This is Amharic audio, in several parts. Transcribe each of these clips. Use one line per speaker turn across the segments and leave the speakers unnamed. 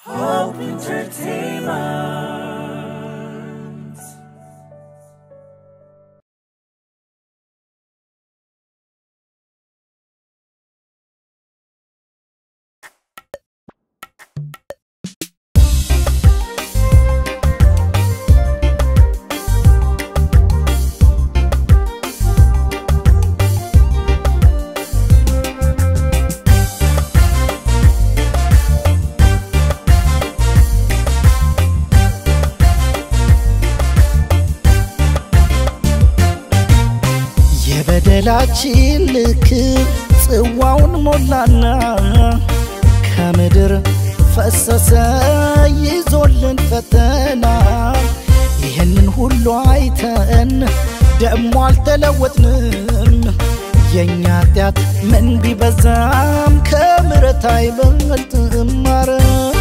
Hope Entertainment.
የበደላችን ልክ ጽዋውን ሞላና ከምድር ፈሰሰ ይዞልን ፈተና። ይህንን ሁሉ አይተን ደሞ አልተለወጥንም። የእኛ ኃጢአት ምን ቢበዛም ከምሕረት አይበልጥም ማረን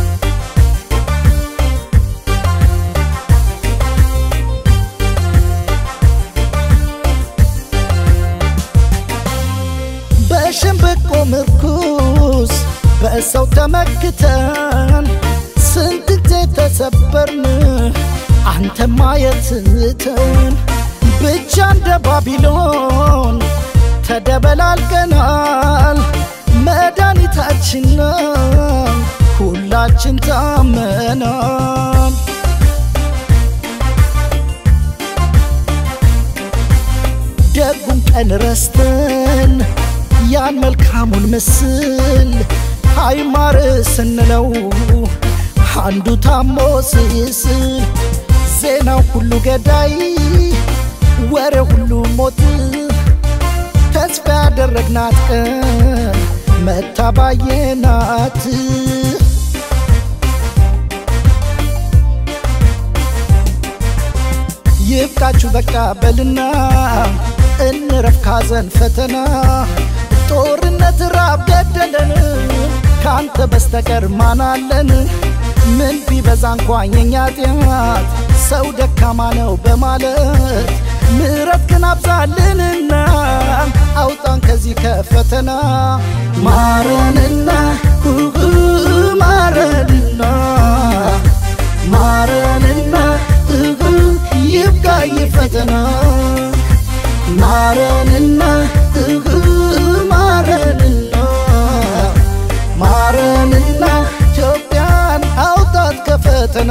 በሸምበቆ ምርኩስ በሰው ተመክተን ስንት ጊዜ ተሰበርን አንተ ማየት ትተን ብቻ እንደ ባቢሎን ተደበላልቀናል። መድኃኒታችን ሁላችን ታመናል። ደጉን ቀን ረስተን ያን መልካሙን ምስል ሃይማር ስንለው አንዱ ታሞ ስስል ዜናው ሁሉ ገዳይ ወሬ ሁሉ ሞት ተስፋ ያደረግናት ቀን መታባየናት ይብቃችሁ በቃ በልና እንረፍ ካዘን ፈተና ጦርነት ራብ ገደለን ካንተ በስተቀር ማናለን ምን ቢበዛ እንኳን የኛ ጢአት ሰው ደካማ ነው በማለት ምሕረት ግን አብዛልንና አውጣን ከዚህ ከፈተና ማረንና ሁሁ ማረንና ማረንና እሁ ይብቃ ይህ ፈተና ማረንና እሁ ማረንና ማረንና ኢትዮጵያን አውጣት ከፈተና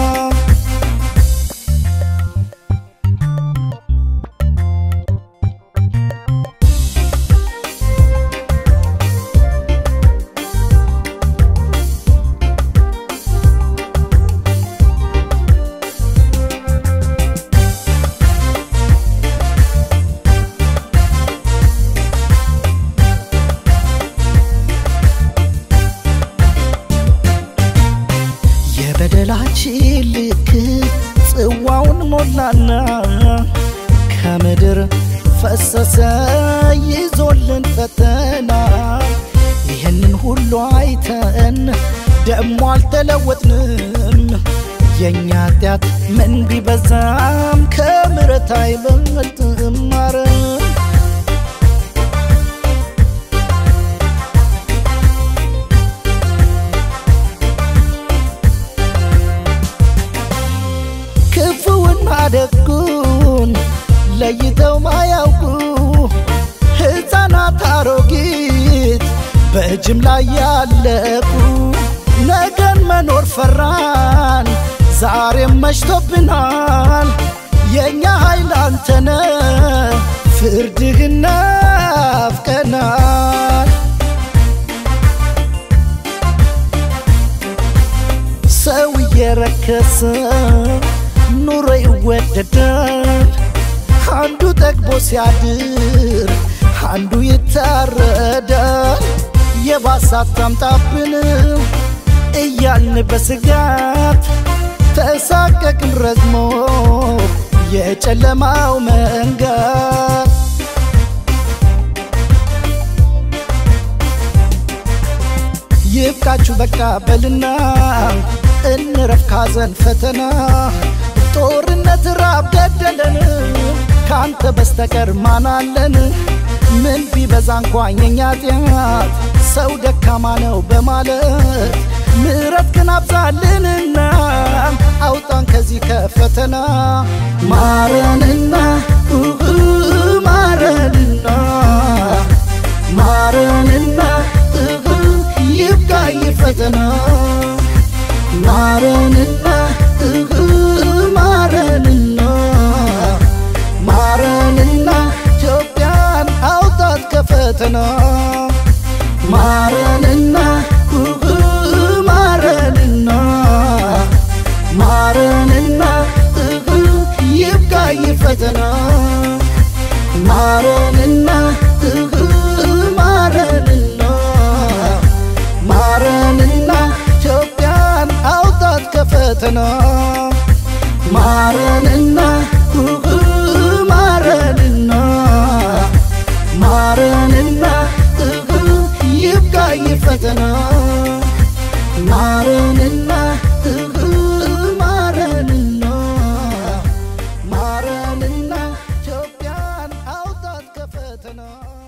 የበደላችን ልክ ጽዋውን ሞላና ከምድር ፈሰሰ ይዞልን ፈተና። ይህንን ሁሉ አይተን ደሞ አልተለወጥንም። የእኛ ኃጢአት ምን ቢበዛም ከምሕረት አይበልጥም ማረን ክፉውና ደጉን ለይተው ማያውቁ ሕፃናት አሮጊት በጅምላ ያለቁ ነገን መኖር ፈራን ዛሬም መሽቶብናል። የእኛ ኃይል አንተነ ፍርድህን ናፍቀናል። ሰው እየረከሰ ኑሮ ይወደዳል። አንዱ ጠግቦ ሲያድር አንዱ ይታረዳል። የባሳት ታምጣብን እያልን በስጋት ተሳቀቅን ረዝሞ የጨለማው መንጋት ይብቃችሁ በቃ በልና እንረፍ ካዘን ፈተና ጦርነት ራብ ገደለን ካንተ በስተቀር ማናለን ምን ቢበዛ እንኳን የኛ ጢአት ሰው ደካማ ነው በማለት ምሕረት ግን አብዛልንና አውጣን ከዚህ ከፈተና ማረንና ኡሁ ማረንና ማረንና ኡሁ ይብቃኝ ፈተና ማረንና ኡሁ ማረንና ማረንና ኢትዮጵያን አውጣት ከፈተና ማረንና ኡሁ ማረንና ማረንና ኡሁ ይብቃኝ ፈተና ማረንና ኡሁ ማረንና ማረንና ኢትዮጵያን አውጣት ከፈተና ማረንና ኡሁ ማረንና ማረንና ኡሁ ይብቃኝ ፈተና ማረንና ኡሁ ማረንና ማረንና ኢትዮጵያን አውጣት ከፈተና